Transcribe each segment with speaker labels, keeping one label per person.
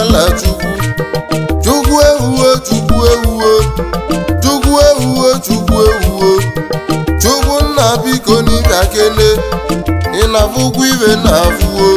Speaker 1: ala chukwu chukwu ewuwe chukwu ewuwe chukwu ewuwe chukwu ewuwe chukwu nna biko n'ịbịa kene ị na-afụkwa ibe na-afụwo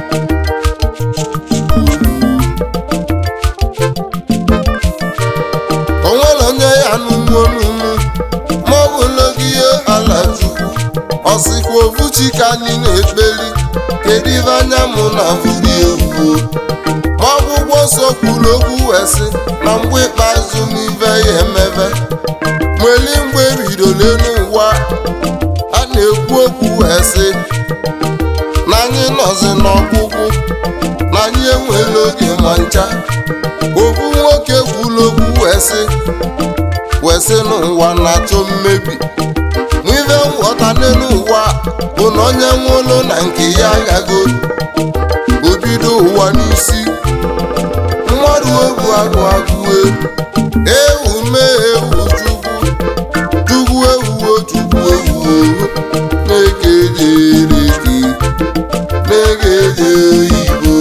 Speaker 1: onwere onye ya n'ugbo n'ugwu ma ọ bụ n'oge ihe ala chukwu ọsịkwa ofuchi ka anyị na-ekpeli kedu ibe anya mụ na afụri ewuwo ma ọgwụgwọ nsọ kwuru okwu wee sị na mgbe ikpeazụ n'ibe ya emebe nweli mgbe ebidole n'ụwa a na-ekwu okwu wee sị na anyị nọzi n'ọgwụgwụ na anyị enwela oge ma ncha ofu nwoke kwuru okwu wee sị wee sị n'ụwa na-achọ mmebi n'ibe nghọta n'ụwa bụ na onye nwụrụ na nke ya agago obido ụwa n'isi mmadụ egwu agụ agụwe ewu mee ewu chukwu chukwu ewuwo chukwu ewuwo na-ekejereke na-ekeje oyibo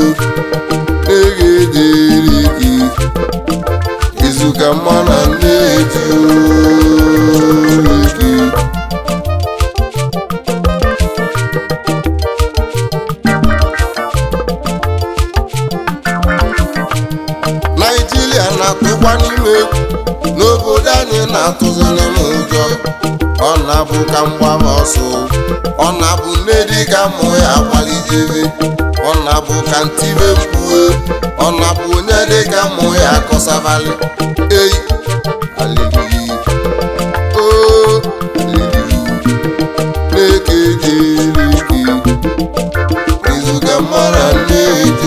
Speaker 1: na-ekejereke izuka mmanụ na-eji oreke naijiria na-atụkwa n'ime egwu n'obodo anyị na-atụzi n'ime ụjọ ọ na-abụ ka mgbaba ọsọ ọ na-abụ nne dị ka mụ ya agbalitebe ọ na-abụ ka ntibe mkpue ọ na-abụ onye dị ka mụ ya akọsabali eyi alili o alili na-eke jereke izuga mara nne-eji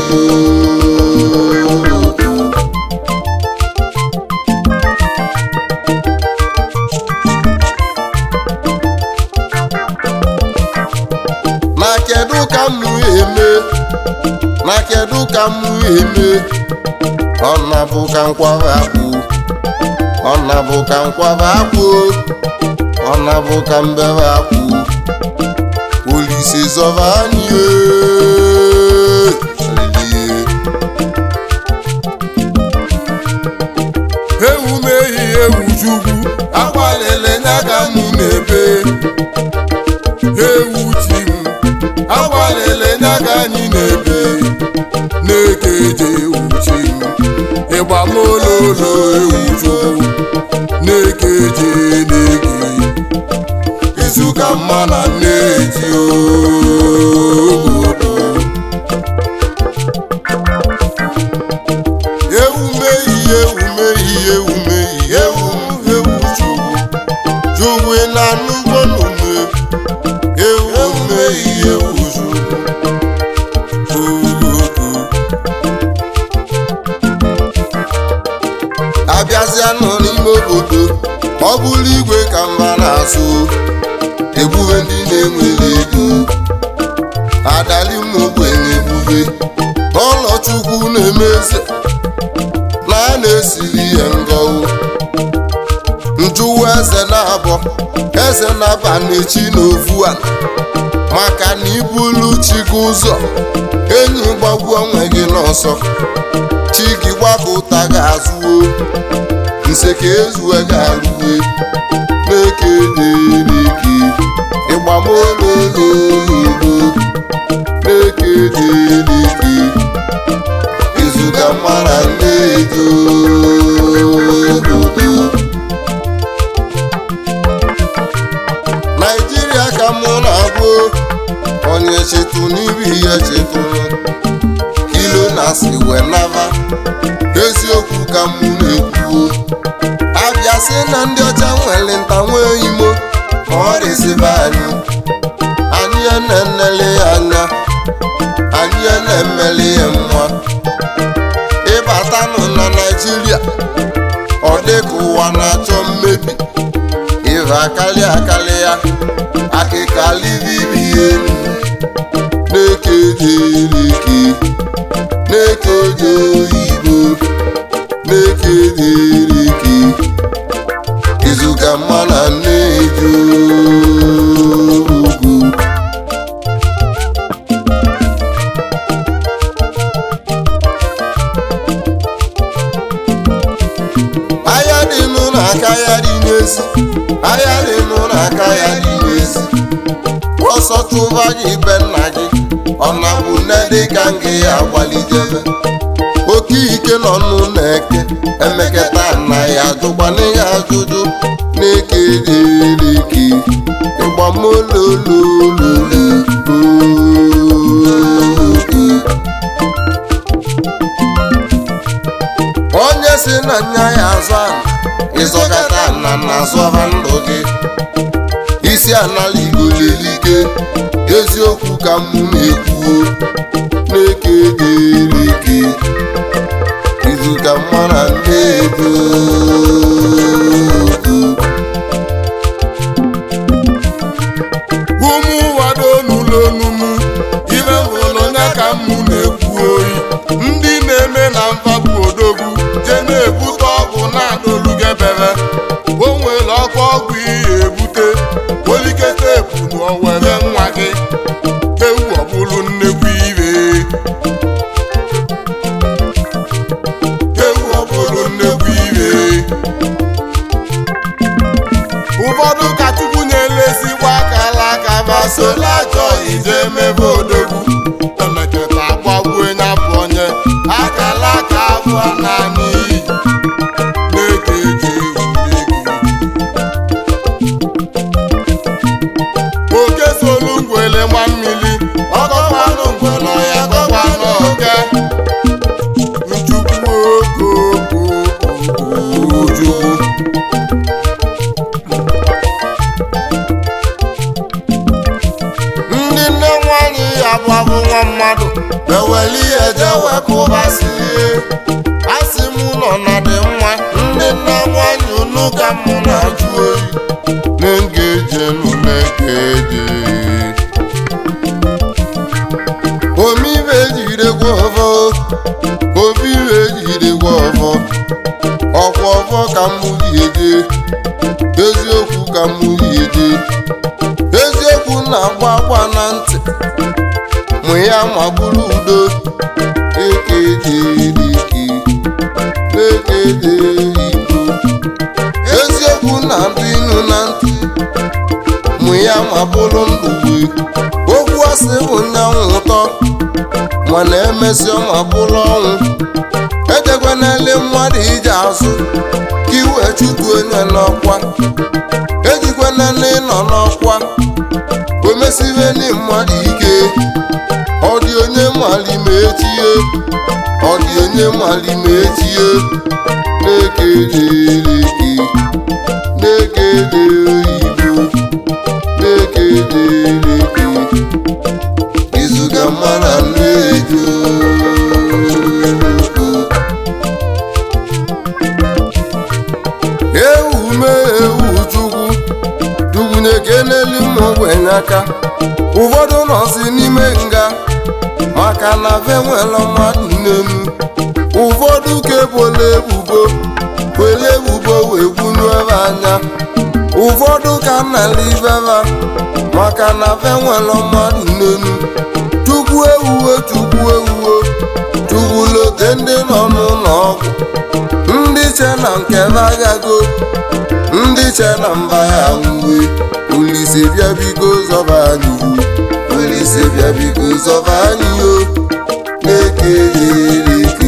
Speaker 1: na kedu ka mụ eme na kedu ka mụ eme ọ na-abụ ka nkwaba akpụ ọ na-abụ ka nkwaba akpụ ọ na-abụ ka mbebe akpụ olise zọba anyị ee. Hallelujah. ewu mehi ewu chukwu agbalịla nya ka mụ na-ebe ewu chi m agbalịla nya ka anyị na-ebe na-ekeje ewu chi m ịgba m ololo ewu chukwu na-ekeje na-eke izuka mma na nneji obodo ewu mehi ewu mehi ewu mehi ewu m ewu chukwu chukwu ị na-anụgbo n'ume ewu mehi ewu chukwu abịazịa nọ n'ime obodo ọ bụrụ igwe ka mba na-azụ egbube ndị na-enwere ego adali m ogbenye egbube n'ụlọ chukwu na-eme eze na a na-esiri ya ngọwụ njụwa eze na-abọ eze na-aba n'echi n'ofu a maka na ibulu chi gị ụzọ enyi gbagbu onwe gị n'ọsọ chi gị gbakọta ga-azụwo nse ka ezue ga-arụwe na-eke dereke ịgbamololoyibo na-eke dereke izuga mara nnedo obodo naijiria ka mụ na-agụ onye chetụ n'ibi ya chetụrụ kilo na si wee naba eziokwu ka mụ na-ekwuo abịa sị na ndị ọcha nwere nta nwee imo ma ọ dịzibe anyị anyị ya na-enele ya anya anyị ya na-emeli ya nwa ịbatanụ na naijiria ọ dịka ụwa na-achọ mmebi ịva akali akali ya akịka livivi elu na-eke dereke na-eke je oyibo na-eke dereke izuga mma na nneju ugwu chụba gị be nna gị ọ na-bụ nne dị ka ngị ya agbalidebe oke ike nọ n'ụlọ eke emeketa nna ya ajụkwana ya ajụjụ na-eke dereke ịgbamololololo onye si na nya ya azụ ana ịzọkata na na-azọha ndụ gị isi anala igolelike eziokwu ka m na-ekwuo na-eke dereke izu ka mara nnedo
Speaker 2: ụmụ wado n'ụlọ onumu ibe hụrụ onye ka mụ na-ekwu oyi ndị na-eme na mfabụ odogwu je na-ebute ọgwụ na-adolugebere o nwere ọkụ ọgwụ ihe ebute olikete ebu n'owere nwa gị ewu ọbụlụ nnekwu ire ewu ọbụlụ nnekwu ire ụfọdụ ka chukwu nyere ezigbo akala aka ma sola ajọ ije mebe odogwu emeketa agbagbuo nya bụ onye akala aka abụọ naanị iyi na-eke eji ewu oke solu ngwele nwa mmiri ọgọkwanụ ngwele ya gọkwanụ oke nchukwu okoko ojukwu
Speaker 1: ndị nne nwanyị ya bụ abụ nwa mmadụ eweli ihe je wepụbasie asị m nọ na dị mma ndị nne nwanyị unu ka mụ na-ajụ oyi na-egeje na-egeje omibe jiridekwa ọfọ omibe jiridekwa ọfọ ọkwa ọfọ ka mụ ji eje eziokwu ka mụ ji eje eziokwu na-agba agba na ntị mụ ya ma bụrụ udo ekejerike ekede igbo eziokwu na-adị inu na ntị mụ ya ma bụrụ ndugbe okwu asị bụ nyanwụ ụtọ mana emesịa ma bụrụ ọnwụ ejekwanele mmadụ ije azụ ka iwe chutu onye n'ọkwa ejikwanele ịnọ n'ọkwa o mesibe ndị mmadụ ike ọ dị onye mali ma etie ọ dị onye mali ma etie na-ekedeleke na-ekede oyibo na-ekedeleke izuga mara nnejo ewu mee ewu chukwu chukwu na-ekeneli m ogbenye aka ụfọdụ nọzi n'ime nga maka na fe nwere mmadụ n'elu ụfọdụ kebola ebubo were ebubo wee gwunye ebe anya ụfọdụ ka nnala ibeba maka na fe nwere mmadụ n'elu chukwu ewuwe chukwu ewuwe chukwu lote ndị nọ n'ụlọ ọgwụ ndị che na nke agago ndị che na mba ya uwe Olise bịa biko zọba anyị ihu Olise bịa biko zọba anyị o na-eke ya eleke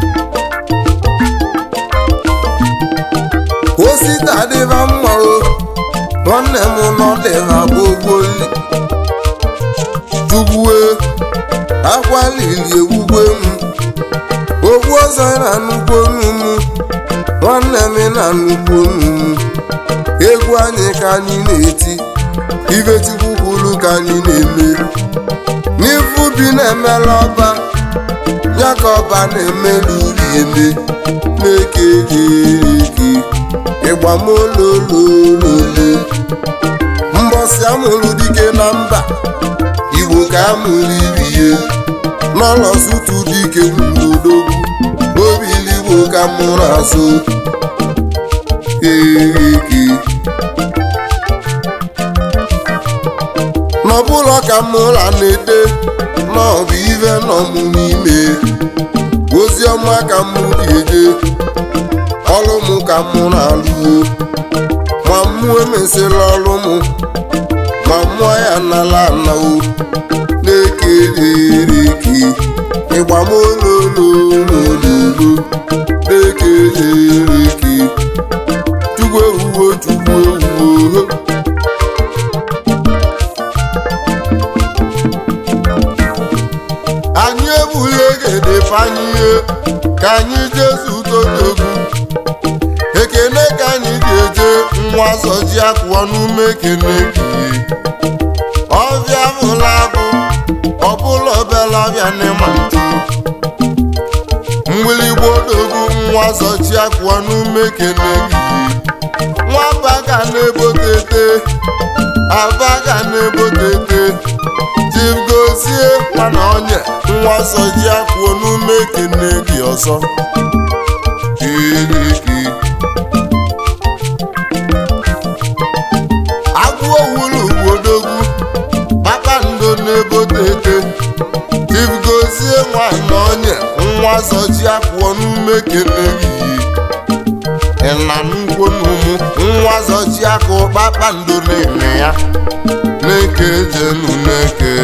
Speaker 1: osita dịba mma o nwanne m nọ dịba gbogboli chukwue akwa lili ewugwe m ogbu ọzọ na nnukwu onumu nwanne m na nnukwu onumu egwu anyị ka anyị na-eti ibe chukwu kwuru ka anyị na-eme n'ifu bi na-emela ọba ya ka ọba na-emelu uri eme na-eke eke ịgbamolololole mbọsị amụrụ dike na mba igbo ka amụrụ ibiye n'ọlọsụtụ dike n'odogwu obiligbo ka mụrụ azụ eke n'ọbụlọ ka mụra na-ede n'ọbụ ive nọ m n'ime ozi ọma ka m ga-eje ọrụ m ka m na-alụo ma mụ emesịla ọrụ m ma mmụọ ya nala anawo na-eke ereke ịgba m olololololo na-eke ereke chukwu ewuwo chukwu ewuwo anyị egbula egede panye ka anyị jezu totogbu ekene ka anyị ga-eje nwa zọji akwụọ n'ume ekene kiye ọbịa bụla bụ ọbụla obele ọbịa n'ịma ntu mgbịlịgba odogwu nwa zọji akwụọ n'ume ekene kiye nwamba ga na-ebotete aba ga na-ebotete Chief gozie mana onye nwa zọji akwụọ n'ume ekene gị ọzọ kiriki agwụ owulu ugbodogwu kpakpando na-ebotete Chief gozie nwanyị onye nwa zọji akwụọ n'ume ekene gị ịna nnukwu n'ụmụ nwa zọji akụ kpakpando na-eme ya na-eke jenu na-eke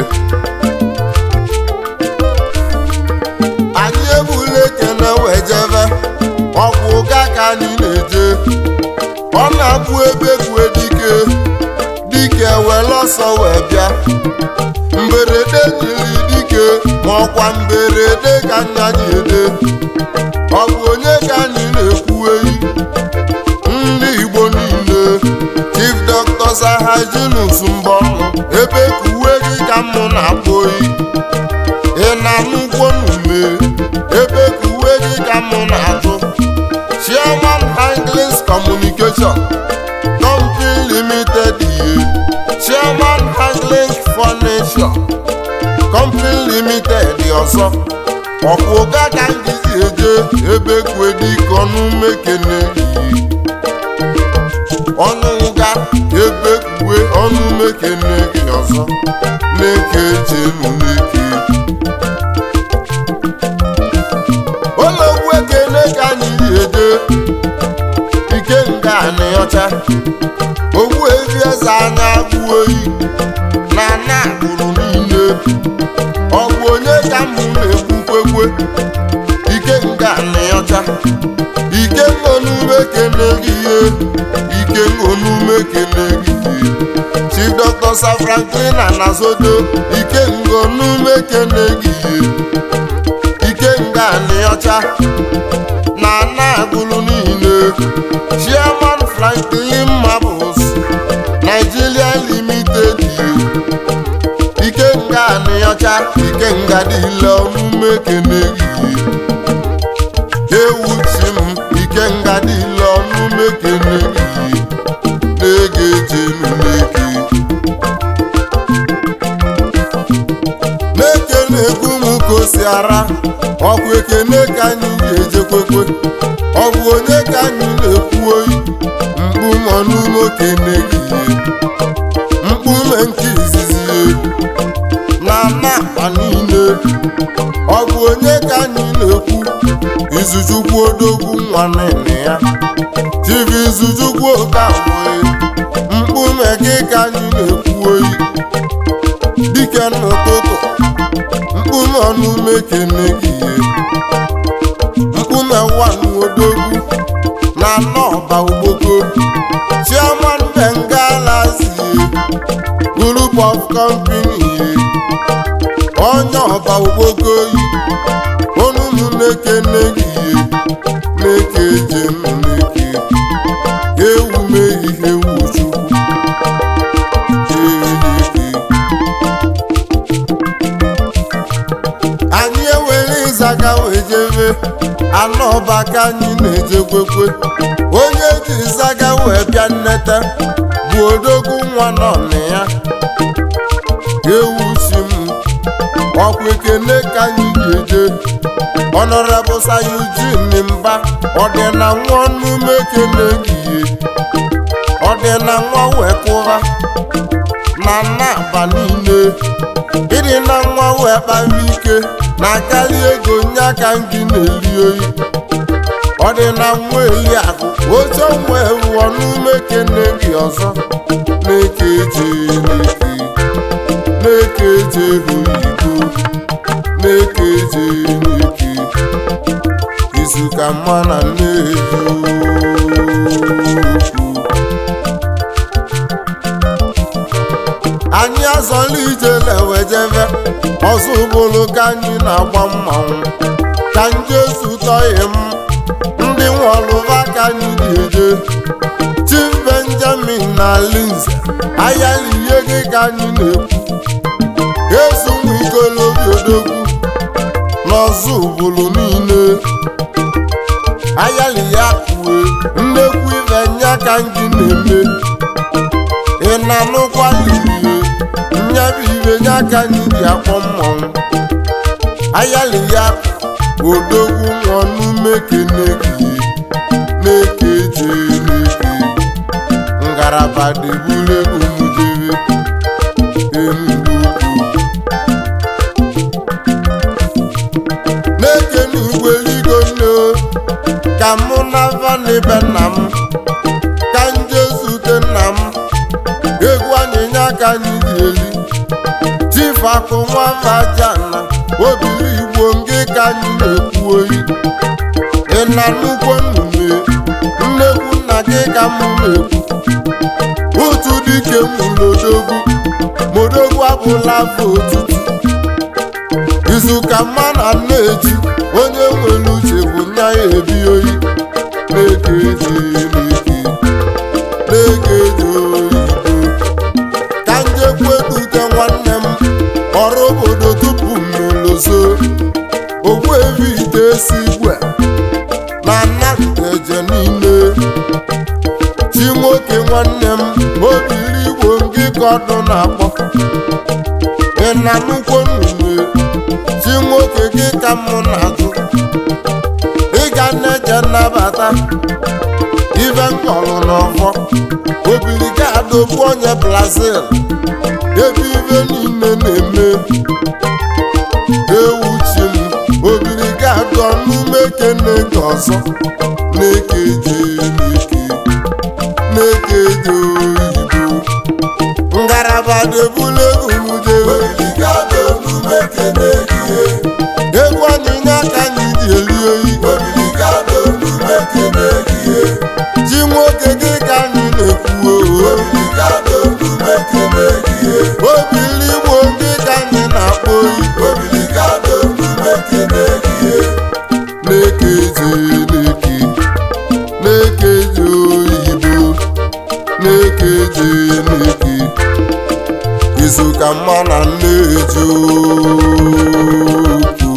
Speaker 1: anyị egbula ekene wee jebe ọkwụ ụga ka anyị na-eje ọ na-abụ ebe kwue dike dike were ọsọ wee bịa mberede jiri dike ma ọkwa mberede ka anya ji ede ọ bụ onye ka anyị na-ekwu eyi ndị igbo niile chief dr sahajinus mbọnụ ebe kuwe gị ka mụ na-akpọ oyi ị na-anụkwo n'ume ebe kuwe gị ka mụ na-atụ chairman handlings communication company limited ihe chairman handling furniture company limited ọzọ ọkwụ ụga ka ngịzi eje ebe kue dike ọnụ mekene iyi ọnụ ụga ebe kue ọnụ mekene gị ọzọ na-eke jenu n'eke ụlọgwu ekene ka anyị ji eje ike nga anị ọcha ogbu evi eze anya agwụ oyi na ana agbụrụ niile ọ bụ onye ka mụ na-ekwukwekwe ike nga anị ọcha ike ngonume kene gị ihe ike ngonume kene gị ihe chief dr sir franklin anazodo ike ngonume kene gị ihe ike nga anị ọcha na ana agbụrụ niile chairman franklin marbles nigeria limited ike nga anị ọcha ike nga dịle ọmụme kene gị ewu chi m ike nga dịle ọmụme kene gị na-ege jenu n'eke n'eke na-ekwu m ka o si ara ọkụ ekene ka anyị ga-ejekwekwe ọ bụ onye ka anyị na-ekwu oyi mkpu mọ n'ume okene gị mkpume nke izizi na napa niile ọ bụ onye ka anyị na-ekwu izuchukwu odogwu nwa nene ya chief izuchukwu okamgbe mkpume gị ka anyị na-ekwu oyi dike n'ụtụtụ mkpume ọnụme kene gị mkpume nwanne odogwu na nọba ogboko chairman bengala zie group of company onye ọba ogboko yi onunu na-ekene gị na-eke jem na-eke ewu mee ihe ewu chukwu Ee, anyị ewere ịzaga wee jebe anọ ọba ka anyị na-ejekwekwe onye ji ịzaga wee bịa nneta bụ odogwu nwa nọ na ya ewu si m ọkwa ekene ka anyị ga-eje Honorable Sir Eugene mba ọdịna nwa ọnụme ekene gihe ọdịna nwa wee kụra na nnaba niile ịdị na nwa wee kpara ike na akarị ego nye aka gị na-eri oyi ọdịna nwa eliakụ oche nwe wụọ n'ume kene gị ọzọ na-eke eje na-eke na-eke eje oyibo na-eke eje na-eke izu ka mma na nneju anyị azọla ije lewejeve ọzọ ụbụrụ ka anyị na-agba mmanwụ ka njesu tọghị m ndị nwọlụva ka anyị ga-eje chief benjamin na linze ayala ihe gị ka anyị na-ekwu ezu nwa ikolobi odogwu n'ọzọ ụbụrụ niile ayala ya kue nnekwu ibe nya ka anyị na-eme ị na-anụkwa lilie nyabụ ibe nye aka anyị ji akpọ mmọnwụ ayali ya odogwu nwọnụme kenegi na-eke je na-eke ngaraba debule umudebe enugwu na-eke n'ugweligo nne ka mụ na vanibe nna m ka nje zute nna m egwu anyịnya aka anyị ga-eli chief akụ nwavajana obiri igbo ngị ka anyị na-ekwu oyi ị na nnukwu nnume nnekwu nna gị ka m na-ekwu otu dike mụlodogwu modogwu abụla afọ otutu izuka mma na nneji onye nwere uche bụ nya ya ebi oyi na-eke eji na-eke na-eke eji oyibo ka njekwedute nwanne m ọrụ obodo tupu m n'ụlọzo ogbu evi ite esi igwe na nnanteje niile chi nwoke nwanne m obiri igbo ngị ka ọdụ na-akpọ ị na nnukwu nnume chi nwoke gị ka m na-ajụ ịga na-eje nnabata ibe nkọlụ n'ọfọ obiri ga-adọgbu onye brazil ebe ibe niile na-eme ewu chi m obiri ga-adọ n'ume kene ka ọzọ na-eke je na-eke na-eke je oyibo ngaraba debule umudebe egwu anyịnya ka anyị ji eli oyi ji nwoke gị ka anyị na-ekwu oo obili igbo ndị ka anyị na-akpọ oyi na-eke je na-eke na-eke je oyibo na-eke je na-eke izu ka mma na nneji okwu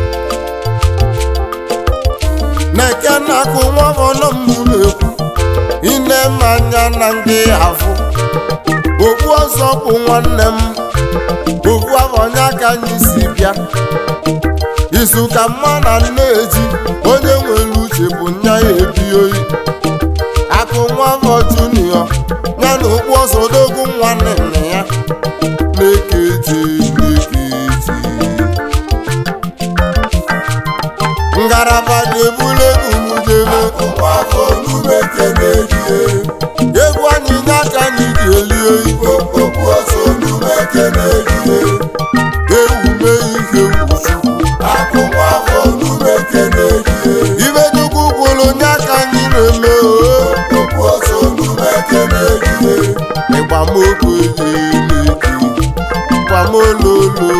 Speaker 1: na-eke na-akụ nwa ọnụ mbụ na-ekwu ine mmanya na ndị afụ okpu ọzọ bụ nwanne m okpu abọnya ka anyị si bịa izu ka mma na nneji onye nwere uche bụ nya ya ebi oyi akụ nwa afọ junio ya na okpu ọzọ odogwu nwanne nna ya na-ekeji na-ekeji ngaraba na-ebule umudebe egwu anyị nye aka anyị ji eli oyi ewume ihe wuchukwu ibe chukwu kwuru nye aka anyị na-eme oo ịgbamokwu eji na-eke ịgbamololololo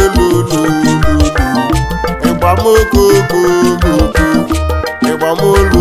Speaker 1: ịgbamololololo ịgbamokokokoko ịgbamolu